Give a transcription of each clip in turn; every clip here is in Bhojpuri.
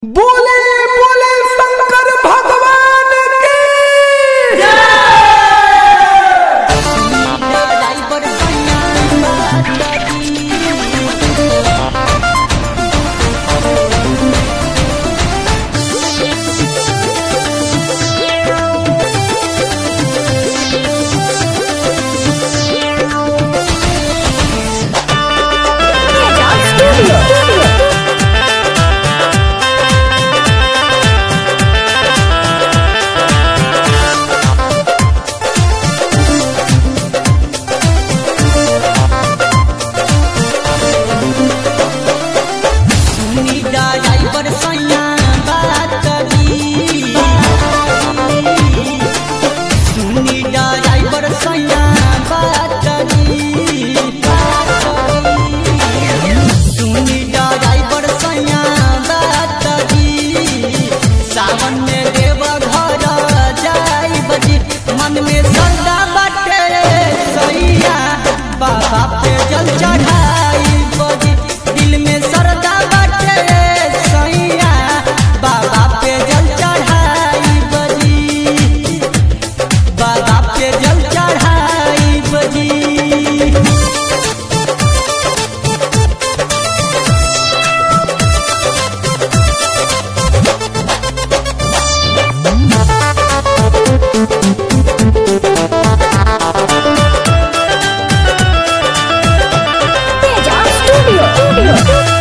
बोले बोले शंकर भगवान की सावन में देव घर जाई बजी मन में श्रद्धा बाटे सैया बाबा पे जल चढ़ाई बजी दिल में श्रद्धा बाटे सैया बाबा पे जल चढ़ाई बजी बाबा पे जल चढ़ाई बजी Teja Studio.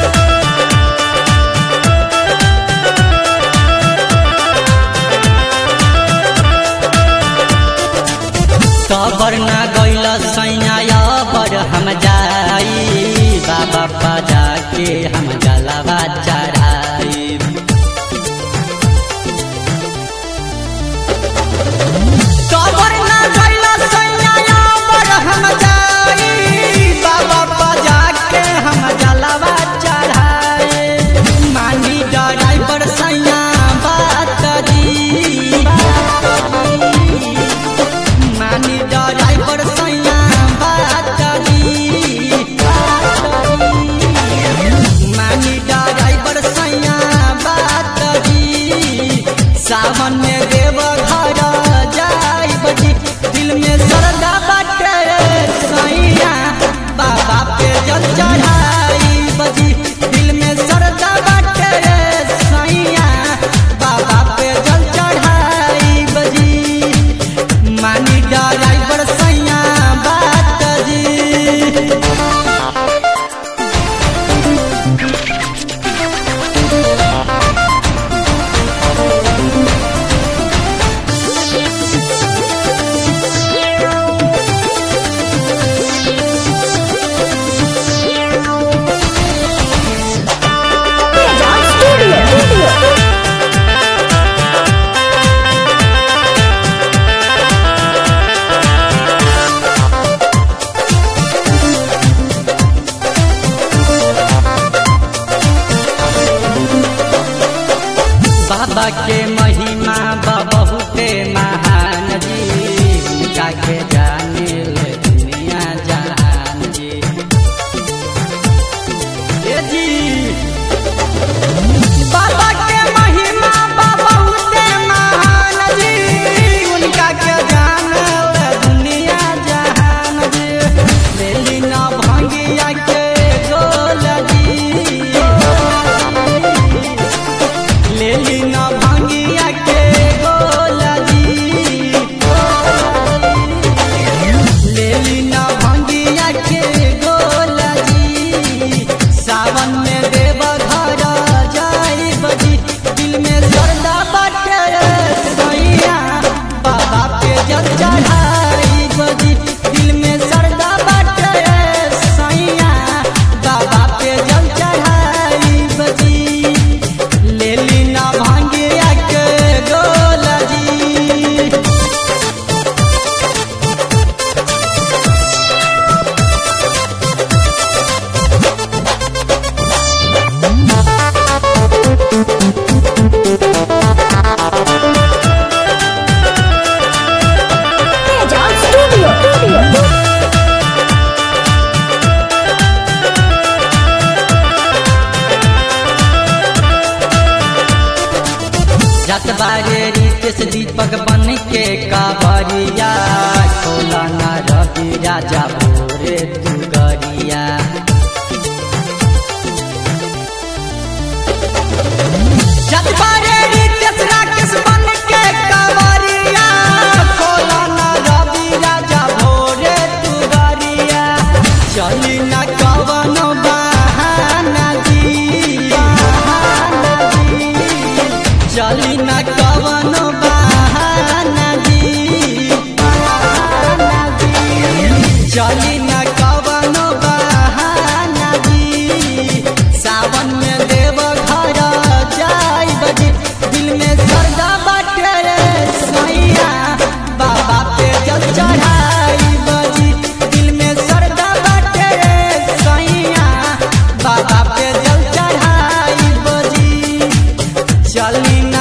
कबर न गैल सैया बर हम जाई बाबा बजा के हम जलावा चढ़ाई कबर न गैल सैया बर हम जाई बाबा बजा के हम जलावा चढ़ाई मानी ड्राइवर सैया बात दी मानी ड्राइवर सैया बात दी मानी ड्राइवर सैया बात दी सावन में देव घर जाई बजी दिल में श्रद्धा बाटे सैया बाबा पे जल चढ़ाई बजी दिल में श्रद्धा बाटे सैया बाबा पे जल चढ़ाई बजी मानी ड्राइवर सैया बात जी Teja Studio. बाबा के महिमा बा बहुते महान जी उनका के जाने ले दुनिया जहान जी ए जी बाबा के महिमा बा बहुते महान जी उनका के जाने ले दुनिया जहान जी लेली ना भंगिया के गोल जी लेली न भांगिया जत बारे रितेश दीपक बन के कावरिया खोला न रवि राजा भोरे दुगरिया जत बारे रितेश राकेश बन के कावरिया खोला न रवि राजा भोरे दुगरिया चली न कवन बहाना जी बहाना जी चली न कवन बहाना जी बहाना जी चली न कवन बहाना जी सावन में देव घर जाई बजी दिल में सरदा बाटे रे सैया बाबा पे जल चढ़ाई बजी दिल में सरदा बाटे रे सैया बाबा पे जल चढ़ाई बजी चली